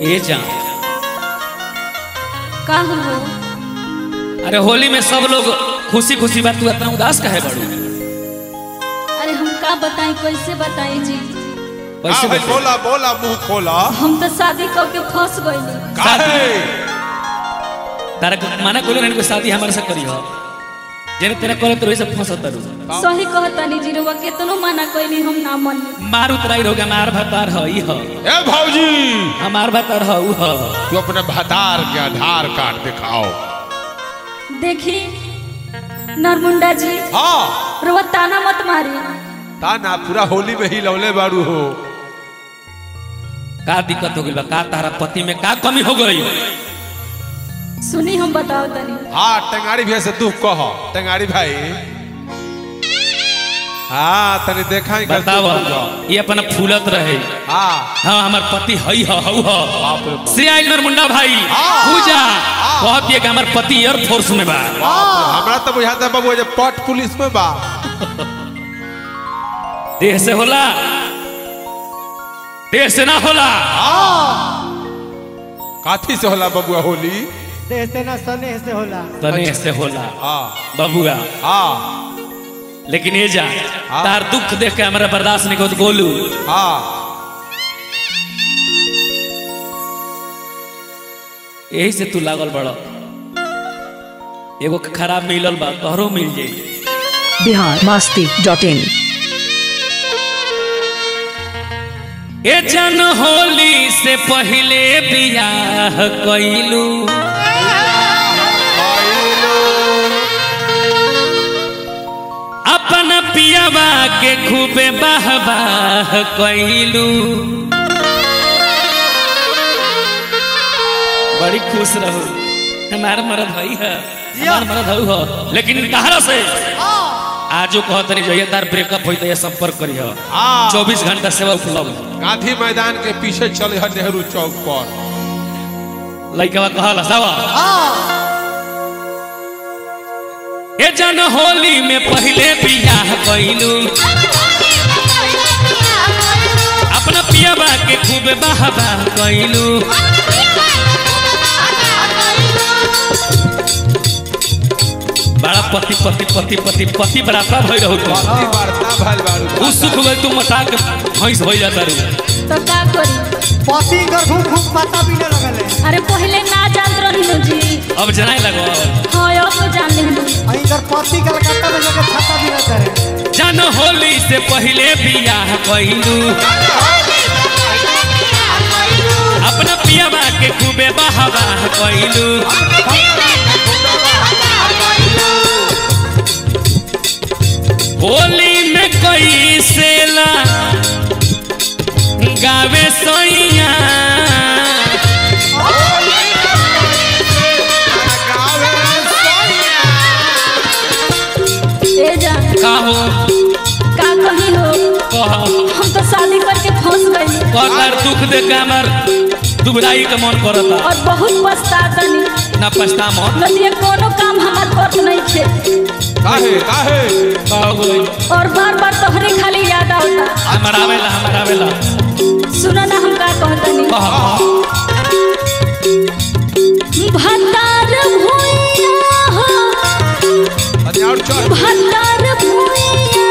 ए जा का हो अरे होली में सब लोग खुशी खुशी बात तू इतना उदास काहे बड़ू अरे हम का बताएं कैसे बताएं जी कैसे हाँ भाई बता? बोला बोला मुंह खोला हम तो शादी करके फंस गइली काहे तारा को माना कोलो नहीं कोई शादी हमारे से करी हो जेने तेरा करे तो वैसे फंसत रू सही कहतानी जी रुआ केतनो माना कइली हम ना मानी मार उतराई होगा मार भतार ह ई ह ए भौजी हमार भतार ह ऊ ह तू अपने भतार के आधार कार्ड दिखाओ देखी नरमुंडा जी हाँ रुआ ताना मत मारी ता ना पूरा होली में ही लौले बारू हो का दिक्कत हो गई बा का तारा पति में का कमी हो गई सुनी हम बताओ तनी हाँ टेंगारी भैया से दुख कह टेंगारी भाई हाँ तनी देखा ही बताव ये अपना फूलत रहे हाँ हाँ हमार पति हई ह हऊ ह बाप रे बाप। श्री आइलर मुंडा भाई हाँ। पूजा कहत ये कि हमार पति एयर फोर्स में बा बाप रे, हमरा तो बुझाता है बाबू जे पट पुलिस में बा देह से होला देह से ना होला काथी से होला बबुआ होली देह से ना सनेह से होला तने से होला हाँ बबुआ हाँ लेकिन ये जा हाँ। तार दुख देख के हमारा बर्दाश्त नहीं होत गोलू हाँ यही से तू लागल बड़ एगो खराब मिलल बा तोहरो मिल जाई बिहार मस्ती डॉट इन ए जन होली से पहले बियाह कइलू अपन पियावा के खूबे बाह बाह कइलू बड़ी खुश रहू हमार मरद हई है हमार मरद हऊ हो लेकिन तहरा से आजो कहत नहीं जो तार ब्रेकअप होई तो ये संपर्क करी हो हाँ। चौबीस घंटा सेवा उपलब्ध गांधी मैदान के पीछे चले है नेहरू चौक पर लइकवा कहला सावा ए जन होली में पहले बियाह कइलू अपना पियाबा के खूब बाह बाह कइलू बड़ा पति पति पति पति पति बराबर भई रहू तू पति वार्ता भल बारू उ सुख गई तू मटा के भैंस हो जाता रू तो का करी पति कर घूम घूम पता भी न लगल है अरे पहले ना जानत रही जी अब जनाए लगो हाँ अब तो जान लेनी अहीं कर पति कलकत्ता में जाकर छाता भी न करे जन होली से पहले बियाह कइलू अपना पियाबा के खूबे बाह बाह कइलू होली में कोई सेला गावे सोइया ए जा का हो का कही हो कह हम तो शादी करके फंस गई कहतार दुख देख के हमार दुबराई के मन करता और बहुत पछतातनी ना पछता मन नदिया कोनो काम हमार करत नहीं थे काहे काहे का हो गई और बार बार तोहरे खाली याद आवता हमार आवेला हमार आवेला सुना ना हम का कहतनी कह भतार भुइया हो अरे और चल भतार भुइया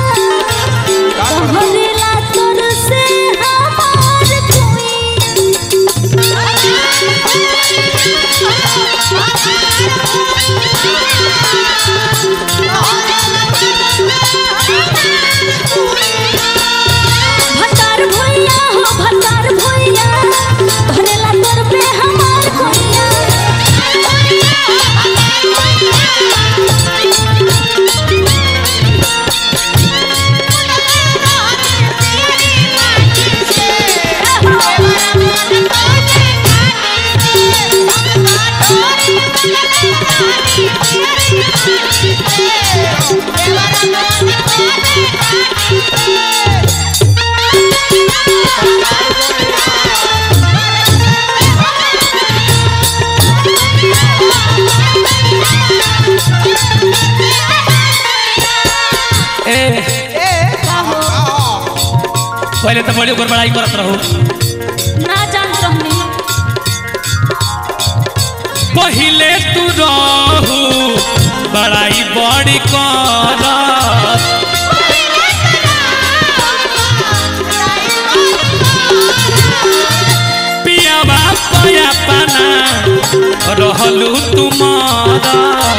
कहरेला तोर से हमार भतार भुइया हो भतार भुइया कहरेला तोर पे हमार भुइया ए पहले तो बड़ी ऊपर बड़ाई करत रहू ना जानत रहनी बड़ी कर पियावा पया पाना रहलू तुम्हारा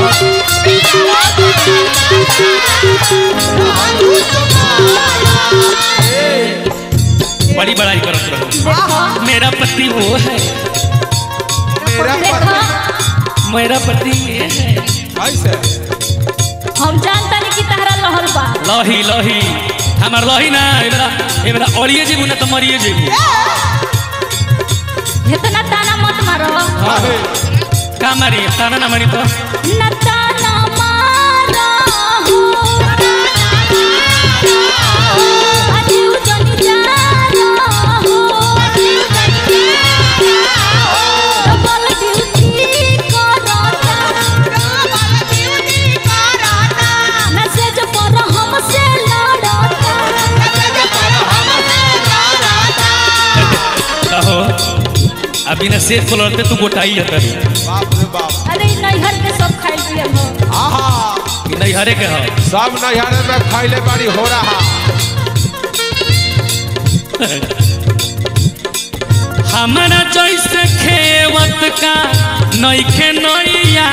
बड़ी बड़ाई करत रहो देखो मेरा पति वो है मेरा देखो मेरा पति ये है ऐसे हम जानता नहीं कि तहरा लहल बा लही लही हमार लही ना एबरा एबरा ओरिए जेबू ना तो मरिए जेबू इतना ताना मत मारो काहे का मारी ताना ना मारी तो न ताना मारो हो अजीव जनी जानो हो डबल ड्यूटी करता मैसेज पर हमसे लड़ता कहो अभी ना सेफ लड़ते तू गोटाई है बाप रे बाप अरे नैहर के सब खाई पिए हो आहा कि नहीं हरे के हो सब नैहरे में खैले बाड़ी हो रहा हमारा जैसे खेवत का नईखे नैया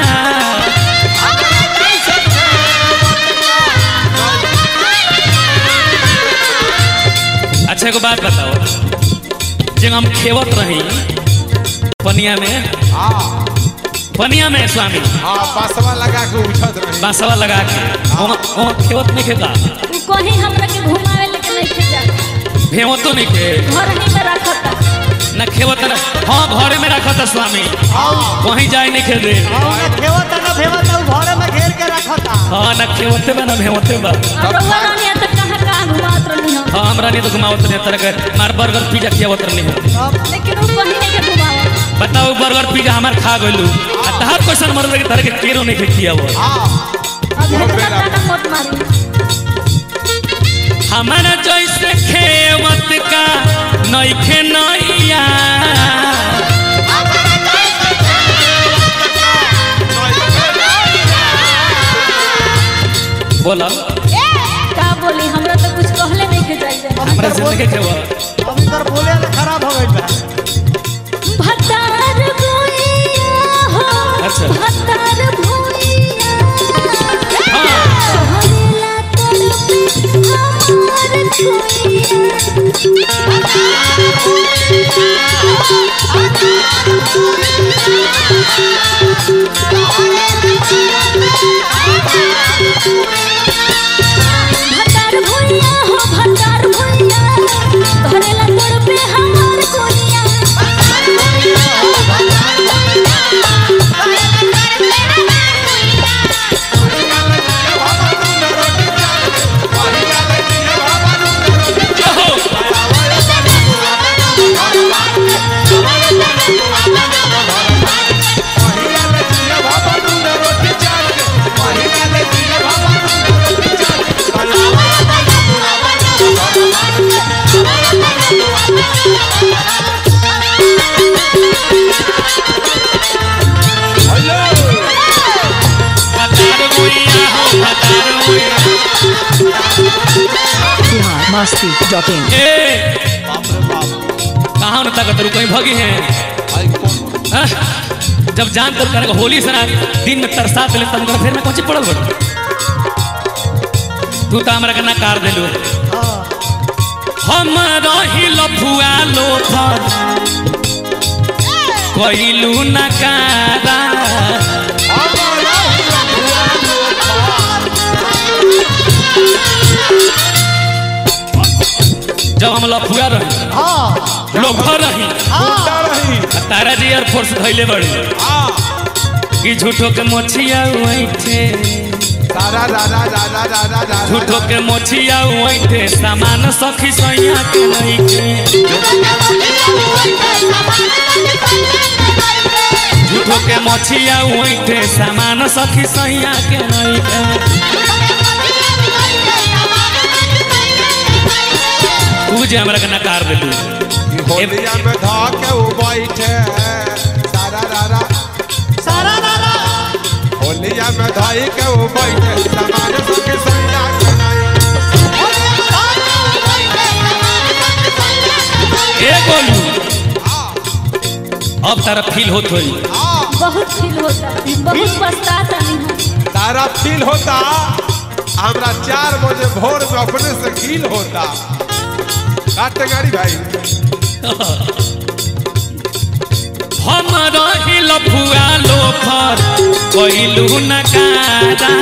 अच्छा एगो बात बताओ जब हम खेवत रही पनिया में हाँ पनिया में स्वामी हाँ पासवा लगा के उछत रही बांसवा लगा के वहाँ वहाँ खेवत नहीं खेता तू कहीं हमरा के घुमावे लेके नहीं खे जा भेवत तो नहीं खे घर ही में रखता न खेवत न हाँ घरे में रखा था स्वामी कहीं जाए नहीं खेदे और खेवता ना भेवता उ घरे में घेर के रखता हाँ न खेवते बा न भेवते बा और रउआ रानी तक कहाँ कहाँ घुमात रहनी हो हाँ हमरा नहीं तो घुमावत नहीं तरह के मार बर्गर पिज्जा खियावत नहीं हो लेकिन वो कहीं नहीं के घुमावा बताओ बर्गर पिज्जा हमार खा गइलू आ तहार क्वेश्चन मर लगे तरह के केरो नहीं के खियावो हाँ अब वो इतना बेरा। ताना मत मारी हमारा जैसे खेवत का नईखे नैया बोला का बोली हमरा तो कुछ कहले नहीं के जाइए हमरा जिंदगी के वो अब इधर बोले ना खराब हो गई बा भतार भुइया हो अच्छा। भतार भुइया हाँ। कहला तड़पे हमार भतार भुइया हो भतार भुइया कहला तड़पे हमार कोइया भतार भुइया हो भतार भुइया बिहार मस्ती डॉट इन ए बाप रे बाप कहाँ न ताकत कहीं भगी हैं आई कौन हाँ? जब जान कर कर होली से ना दिन में तरसा दिले तब कर फिर मैं कौन पड़ल बड़ तू तो हमरा के ना कार देलू हम रही लफुआ लोफर कइलू ना कारा जब हम लफुआ रही हाँ लोफर रही गुंडा रही तारा जी एयरफोर्स धैले बड़ी हाँ कि झूठो के मोछिया उइठे दादा दादा दादा दादा दादा झूठो के मोछिया उइठे सामान सखी सैया के नहीं के झूठो के मोछिया उइठे सामान सखी सैया के नहीं के तू जे हमरा के नकार देलू होलिया में धा के वो बैठे सारा रारा सारा रारा होलिया में धा जाई के वो बैठे समाज सबके सैया के नाई ए गोलू अब तारा फील होत होई बहुत फील होता बहुत पछताता नहीं हम तारा फील होता हमरा चार बजे भोर में अपने से फील होता काटे गाड़ी भाई हम रहिल फुआ लोफर कइलू नकारा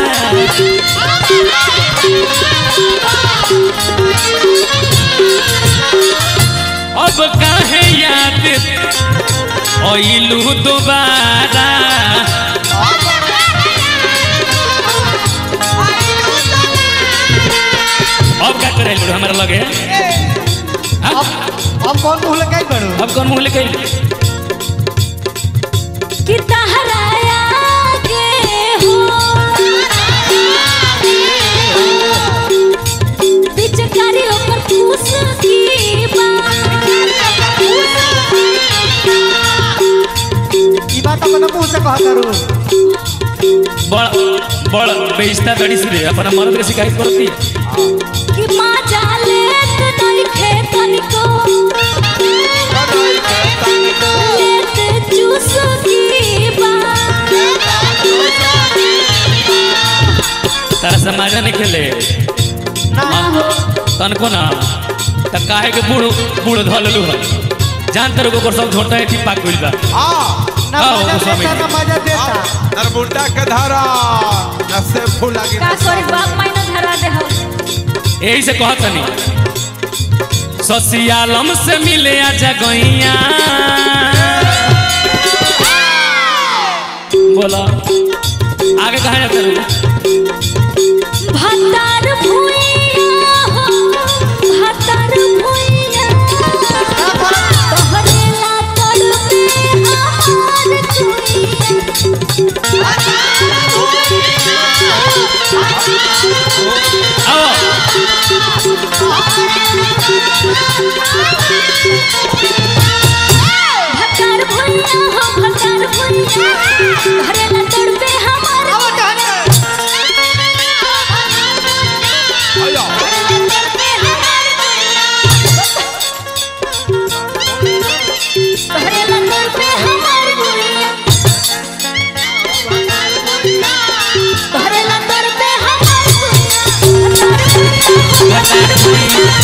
अब काहे याद अइलू दोबारा अब का करे हमरा लगे हाँ? हम कौन मुँह लगे करू अब कौन मुंह लेके कि तहराया के हो पिचकारी ऊपर फूस की बात ई बात अपना मुँह से कहा करू बड़ बड़ बेइज्जता बड़ी सी रे अपना मर्द के शिकायत करती कि माँ जाले नहीं खेतन को लेत चूस की बात तारा समाज नहीं खेले ना हो तनको ना त काहे के बूढ़ बूढ़ धललू है जान तर को सब छोटा है ठीक पाक गइल बा हाँ ना आओ, मजा गोस्वामी देता जी। ना मजा देता नरमुंडा के धारा न से फूल लगी का करी बाप मायना धरा दे हम यही से कहत नहीं ससियालम से मिले आ जगैया बोला आगे कहा जाते रहो भतार भुइया हो भतार भुइया तोहरे ला तड़पे हमार चुइया आओ भतार भुइया हो भतार भुइया तोहरे ला तड़पे हमार तोहरे ला तड़पे हमार चुइया तोहरे ला तड़पे हमार चुइया भतार भुइया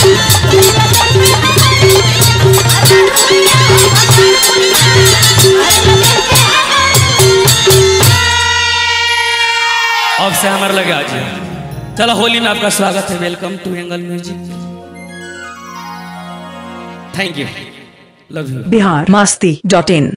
अब से हमारे लगे आज चलो होली में आपका स्वागत है welcome to angle music thank you love you Bihar मस्ती डॉट इन